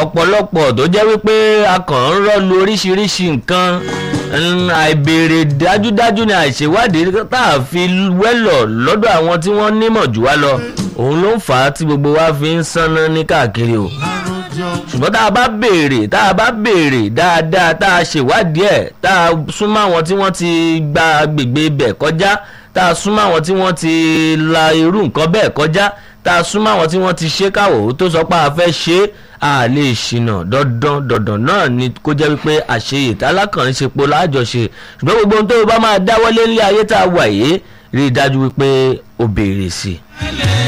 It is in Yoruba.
ọ̀pọ̀lọpọ̀ tó jẹ́ wípé a kàn ń rọ́lu oríṣiríṣi nǹkan mm, àìbèrè dájúdájú ni àìṣèwádìí tá a fi wẹ́lọ̀ lọ́dọ̀ àwọn tí wọ́n nímọ̀ jù wá lọ òun ló ń fà á tí gbogbo wa fi ń sánná ní káàkiri o ṣùgbọ́n tá a bá béèrè tá a bá béèrè dáadáa tá a ṣèwádìí ẹ̀ tá a súnmọ́ àwọn tí wọ́n ti gba agbègbè ibẹ̀ kọjá tá a súnmọ́ àwọn tí wọ́n ti la irú nǹkan bẹ́ẹ̀ kọjá tá a súnmọ́ àwọn tí wọ́n ti ṣe káwọ̀ tó sọ pé a fẹ́ ṣe é a lè ṣìnà dandan dandan náà ni kó jẹ́ wípé àṣeyè tálákànṣepo láàjọṣe ṣùgbọ́n gbogbo ohun tó o bá máa dáwọ́lé nílé ayé tá a wà yìí rí i dájú wípé o béèrè sí i.